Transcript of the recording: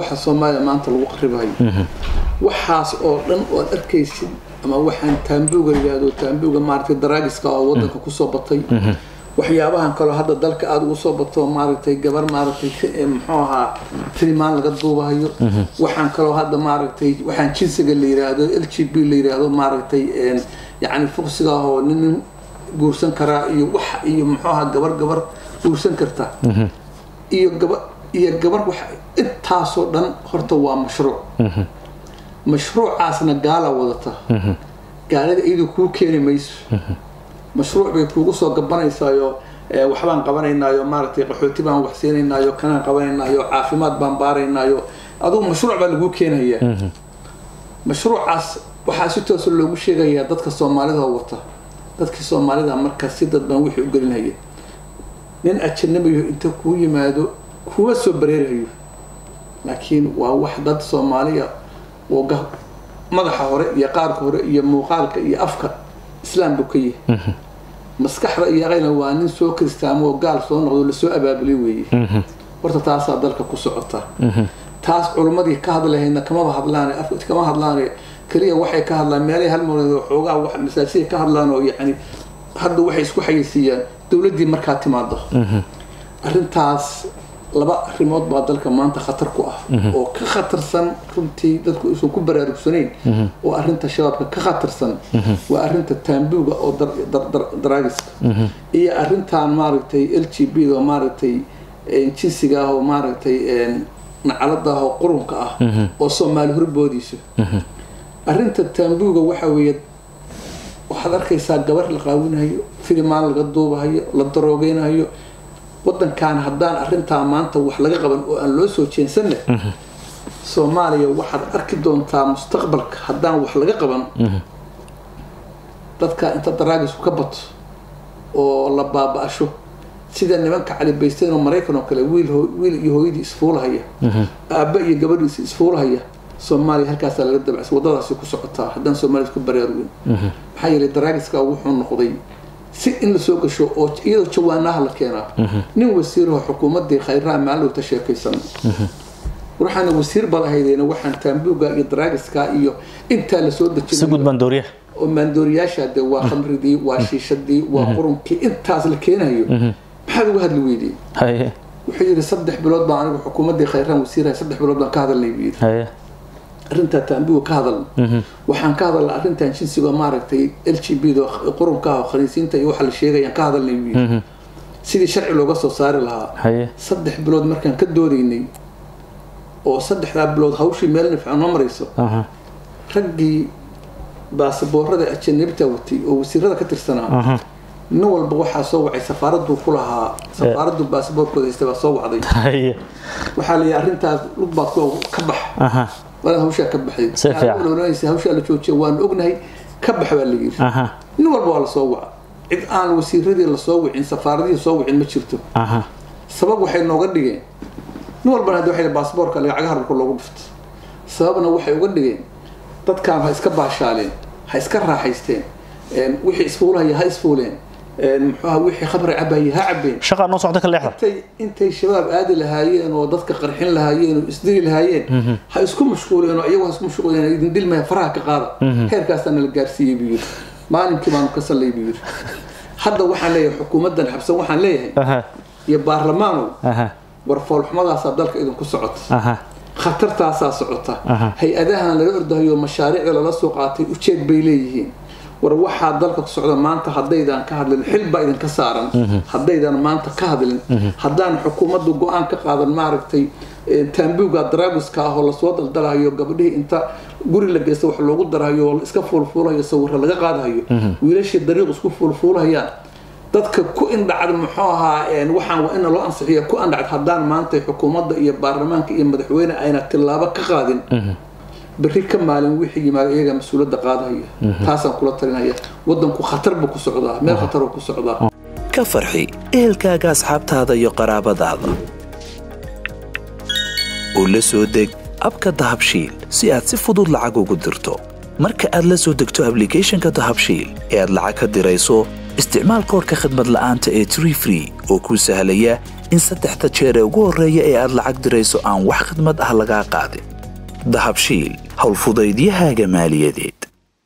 waxa soomaaliya maanta lagu qaribayo waxaas oo dhan oo aad arkaysid ama waxaan taambuuga yidhaahdo taambuuga maaragtay daraagiska oo wadanka kusoo batay waxyaabahan kaloo hadda dalka aada ugu soo bato maaragtay gabar maaragtay muxuu ahaa filimaan laga duubahayo waxaan kaloo hadda maaragtay waxaan jinsiga la yiraahdo l g b la yiraahdo maaragtay yacni fuqsiga ah oo nin nin guursan karaa iyo wax iyo muxuu ahaa gabar gabar guursan karta iyo gaba iyo gabar wax intaasoo dhan horta waa mashruuc mashruucaasna gaala wadata gaalada iyadu kuu keeni mayso mashruuc bay kuugu soo gabanaysaayoo waxbaan qabanaynaayo maaragtay qaxooti baan wax siinaynaayo kanaan qabanaynaayo caafimaad baan baaraynaayo adugu mashruuc baa laguu keenayaa mashruucaas waxaa si toosa loogu sheegayaa dadka soomaalida oo wata dadkii soomaalida markaas si dadban wixii u gelinhaya nin ajanabiyo inta kuu yimaado kuma soo bareerayo laakiin waa wax dad soomaaliya oo madaxa hore iyo qaarka hore iyo muuqaalka iyo afka islaam buu ka yahay maskaxda iyo aqayna waa nin soo kristaamo oo gaal soo noqdo lasoo abaabulay weeye horta taasaa dalka ku socota taas culummadii ka hadlahaydna kamaba hadlaan kama hadlaan keliya waxay ka hadlaan meelay halmood xoogaa wax masaajida ka hadlaan oo yacni hadda waxay isku xayeysiiyaan dowladdii markaa timaado arrintaas laba arrimood baa dalka maanta khatar ku ah oo ka khatarsan runtii dadku aysan ku baraarugsanayn oo arrinta shabaabka ka khatarsan waa arrinta taambuuga oo daraagiska iyo arrintan maaragtay l g b da oo maaragtay jinsiga ah oo maaragtay nacalada ah oo qurunka ah oo soomaali horboodiisa arrinta taambuuga waxa weeye waxaad arkaysaa gabar la qaawinayo filimaan laga duubahayo la daroogeynayo wadankan haddaan arrintaa maanta wax laga qaban oo aan loo soo jeensanna soomaaliya waxaad arki doontaa mustaqbalka haddaan wax laga qaban dadka inta daraagisku ka bato oo la baaba-asho sida nimanka calibaysteyn oo maraykan oo kale wiil wiil iyo hooyadii isfuulahaya aabba iyo gabadhiisi isfuulahaya soomaaliya halkaasaa laga dabacsa waddadaasi ku socotaa haddaan soomaaliya isku baraarugin maxaa yeelay daraagiska wuxuu noqday si in lasoo gasho oo iyadoo jawaanaha la keenaa nin wasiiraho xukuumadii khayraha maalowta sheekaysan waxaana wasiir bad ahaydeen waxaan taambuuga iyo daraagiska iyo intaa lasoo dejinay oo maandooriyaasha de waa khamridii waa shiishadii waa qurunkii intaas la keenayo maxaad uga hadli weydey wuxuu yidhi saddex bilood baan anigu xukuumadii khayraan wasiiraha saddex bilood baan ka hadalnay buu yidhi arrintaa taambuga ka hadalna waxaan ka hadalna arrintan jinsiga maaragtay l g b da qurunka ah oo khaniisiinta iyo waxa la sheegayaan ka hadalnay buu yidhi sidii sharci looga soo saari lahaa saddex bilood markaan ka doodaynay oo saddexdaa bilood hawshii meel nifcan ma marayso raggii baasaboorada ajanabita watay oo wasiirada ka tirsanaa nin walba waxaa soo wacay safaaraduu ku lahaa safaaraddu baasaboorkooda haysta baa soo wacday waxaa la yidhi arrintaas lug baad ka bax waad hawshaa ka baxday hawshaa la joojiya waanu ognahay ka bax baa la yidhi nin walba waa lasoo waca cid aan wasiiradii lasoo wicin safaaradihii soo wicin ma jirto sabab waxay nooga dhigeen nin walbana hadda waxay baasaboorka lacagaha dhulka loogu dhifto sababna waxay uga dhigeen dadkaan ha iska baashaaleen ha iska raaxaysteen wixii isfuulahaya ha isfuuleen muxuuha wixii khamri cabaye ha cabeen shaqaa noo socda ka leexda intay intay shabaab aadi lahaayeen oo dadka qarxin lahaayeen oo isdili lahaayeen ha isku mashquuleen oo iyagu ha isku mashquuleen idin dhilmaya faraha ka qaada heerkaasaa nala gaarsiiyey buu yidhi maalinkii baanu ka sallay buu yidhi hadda waxaan leeyahay xukuumaddan xabsan waxaan leeyahay iyo baarlamaanow war foolxumadaasaa dalka idinku socota khatartaasaa socota hay-adahan lala ordahayo mashaariicda lala soo qaatay ujeed bay leeyihiin war waxaa dalka ku socda maanta haddaydan ka hadlin xil baa idinka saaran haddaydan maanta ka hadlin haddaan xukuumaddu go-aan ka qaadan maaragtay taambuuga daraaguska ah oo lasoo daldalahayo gabadhihii inta guri la geysta wax loogu darahayo oo iska fuulfuulahayo sawirra laga qaadahayo wiilashii dariiq isku fuulfuulahayaan dadka ku indhacd muxuu ahaa waxaan waa ina loo ansixiya ku andhacd haddaan maanta xukuumadda iyo baarlamaanka iyo madaxweyne ayna tillaabo ka qaadin berri ka maalin wixii yimaada iyaga mas-uuliyadda qaadahaya taasaan kula talinaya waddanku khatar buu ku socdaa meel khataruu ku socdaa ka farxi ehelkaaga asxaabtaada iyo qaraabadaada oo la soo deg abka dahabshiil si aad si fudud lacag ugu dirto marka aad la soo degto ablicathonka dahabshiil ee aad lacag ka dirayso isticmaal koorka khadmad la'aanta ee tree free oo kuu sahlaya in saddexda jeer ee ugu horreeya ee aad lacag dirayso aan wax khidmad ah lagaa qaadin dahabshiil howlfudaydiyahaaga maaliyadeed